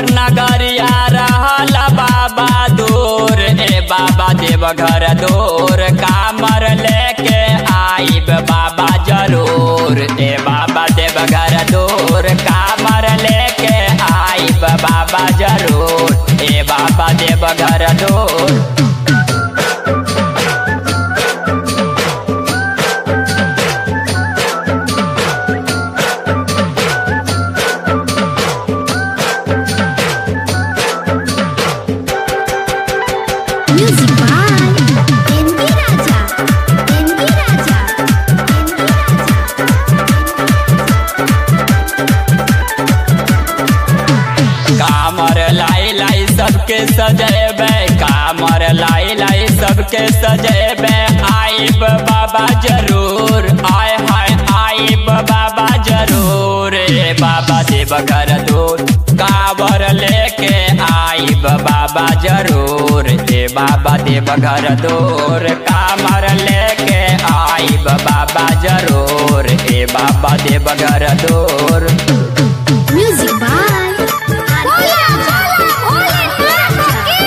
देवघर नगरिया रहल बाबा दूर ए बाबा देवघर दूर कामर लेके आइब बाबा जरूर ए बाबा देवघर दूर कामर लेके आइब बाबा जरूर ए बाबा देवघर दूर Music by Envy Raja. Envy Raja. Envy Raja. कामर लाई लाई सबके सजेबे कामर लाई लाई सबके सजेबे आइब बाबा जरूर आय हाय आइब बाबा जरूर ए बाबा देवघर दूर कावर लेके आइब बाबा जरूर ए बाबा देवघर दूर कामर लेके आइब बाबा जरूर ए बाबा देवघर दूर Music by Hola, hola, hola,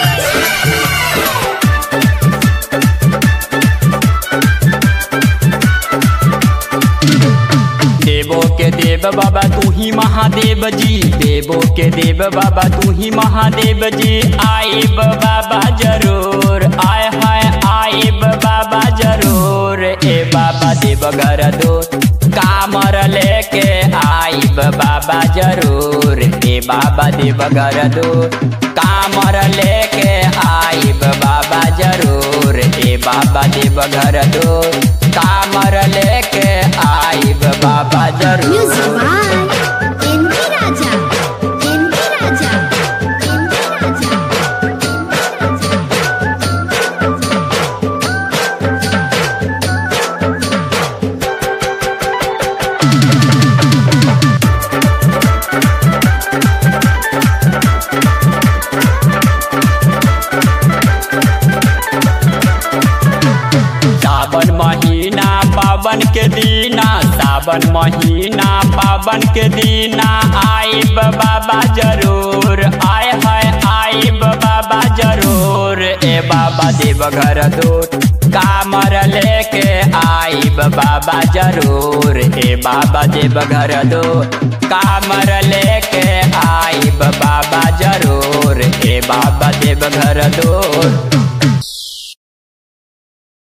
देवो के देव बाबा तू ही महादेव जी देवो के देव बाबा तू ही महादेव जी आइब बाबा जरूर आय हाय आइब बाबा जरूर ए बाबा देवघर दो कामर लेके आइब बाबा जरूर ए बाबा देवघर दो कामर लेके आइब बाबा जरूर ए बाबा देवघर दो कामर लेके आइब बाबा Music जरूर by Envy Raja. Envy Raja. Envy Raja. सावन महीना पावन के दीना सावन महीना पावन के दीना आइब बाबा जरूर आय हाय आइब बाबा जरूर ए बाबा देवघर दूर कामर लेके आइब बाबा जरूर ए बाबा देवघर दूर कामर लेके आइब बाबा जरूर ए बाबा देवघर दूर